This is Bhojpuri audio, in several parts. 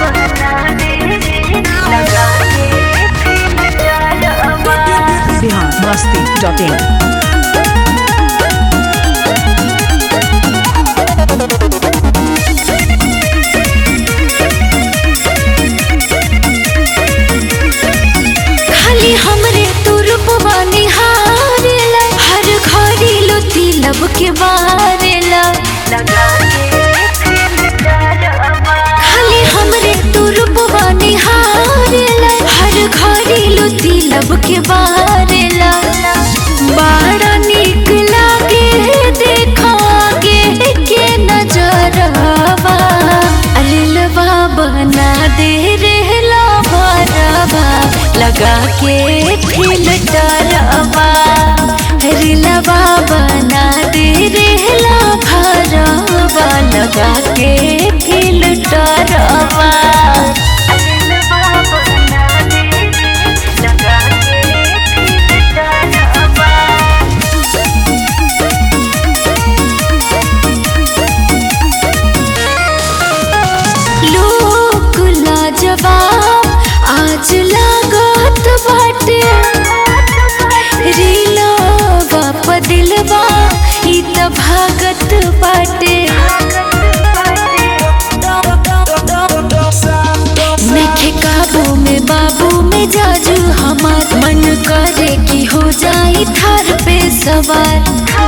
बिहार मस्ती डॉट इन खाली हमरे तू रूपवा निहारेला हर घड़ी लोती लब के बारेला खाली हमरे तू रूपवा निहारेला हर घड़ी लोती लब के बारेला बड़ा निक लागे देखा के के नजरवा अलिलवा बना दे रहला भरवा लगा के फिल्टरवा रिलवा बना दे रहला भरवा लगा के फिल्टरवा लोक लाजवाब आज लागत बाटे रीलवा प दिलवा ई त भागत बाटे नखे काबू में बाबू में जाजू हमार मन करे कि हो जाई थार पे सवार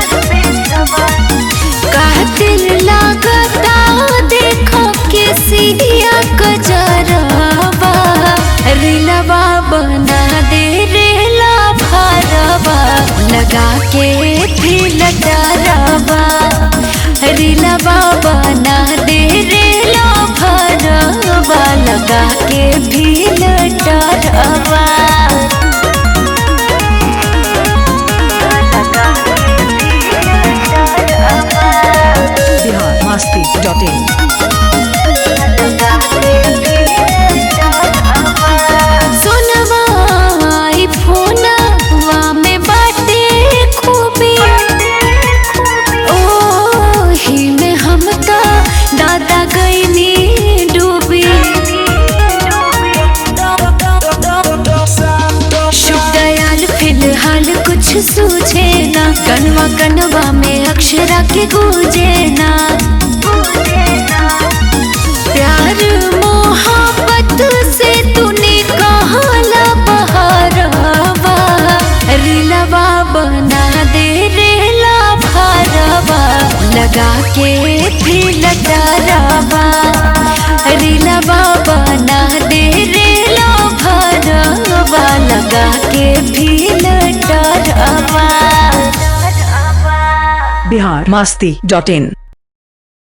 कातिल लागता देखो के सिया कजरवा रिलवा बना दे रेला भरवा लगा के फिल्टरवा रिलवा बना दे रेला भरवा लगा के फिल्टरवा बिहार मस्ती डॉट इन सोनवा आई फोनवा में बाटे खूबी ओ ही में हम का दादा गईनी डूबी शुभ दयाल फिलहाल कुछ सूझे ना कनवा कनवा में अक्षरा के गूंजे ना प्यार मोहब्बत से तूने कहला बहारवा रिलवा बना दे रेला भरवा लगा के फिल्टरवा रिलवा बना दे रेला भरवा लगा के फिल्टरवा बिहार मस्ती डॉट इन